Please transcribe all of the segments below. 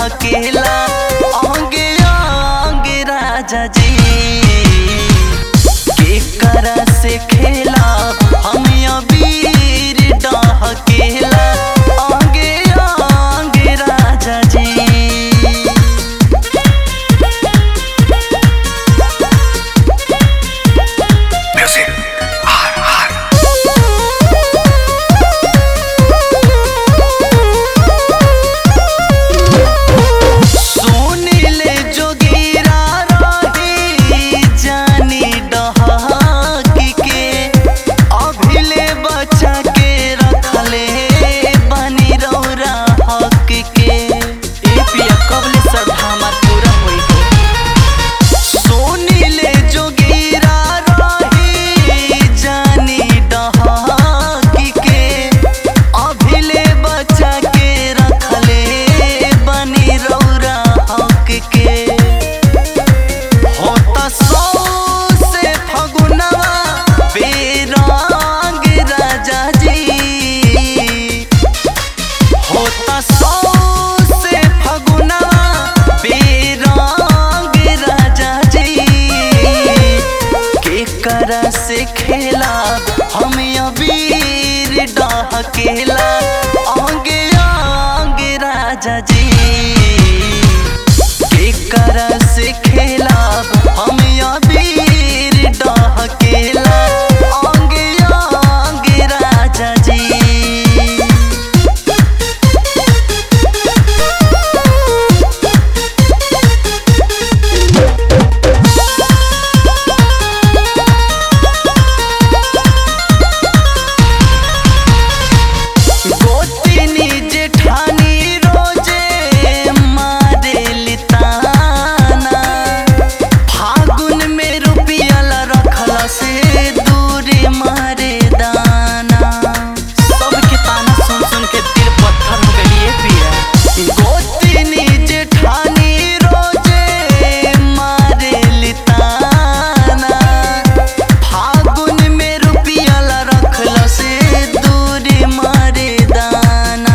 डहकेला अंगे अंगे राजा जी के करा से खेला हम अबीर डहकेला अंगे अंगे राजा जी Music. R R. सुनिले जोगीरा रही जानी डहाकी के अभिले बचा के रखले बनी रौरा हक के ए पिया कबले सब हमार पूरा होई हो सुनिले जोगीरा रही जानी डहाकी के अभिले बचा के रखले बनी रौरा हक के होता सौ से फगुनवा बेरंग राजा जी होता सौ से फगुनवा बेरंग राजा जी के करा से खेला हम अबीर डहकेला अंगे अंगे राजा जी के करा से खेला हम अबीर डहकेला अंगे अंगे राजा जी गोतिनी जेठानी रोजे मारेली ताना फागुन में रुपिया रखला से दूरे मारे दाना सबके ताना सुन सुन के दिल पत्थर हो गई पिया गोतिनी जेठानी रोजे मारेली ताना फागुन में रुपिया रखला से दूरे मारे दाना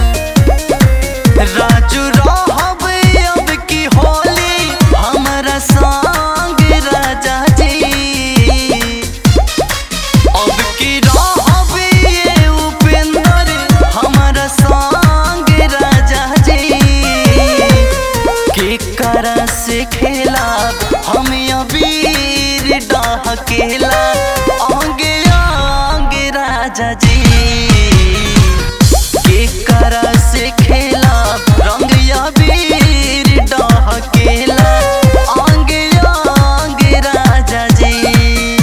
राजू रहब अब की होली हमरा संग राजा जी अब की रहब ये उपेंद्र हमरा संग राजा जी के करा से खेला हम अबीर डहकेला अंगे अंगे राजा जी के करा से खेला रंग अबीर डहकेला अंगे अंगे राजा जी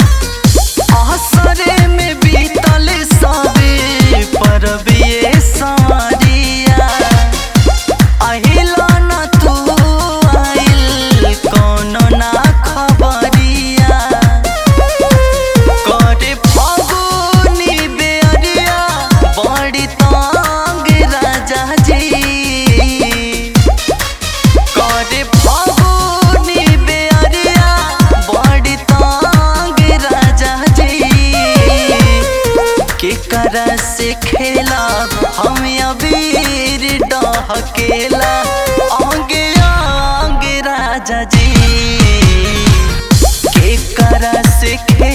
असरे में बीतल सबे परबिए संवरिया अहिला न तू आइल कोनो ना खबरिया करे फगुनी बेअरिया बड़ी तंग राजा जी करे फगुनी बेअरिया बड़ी तंग राजा जी के करा से खेला हम अबीर डहकेला अंगे अंगे राजा जी के करा से खेला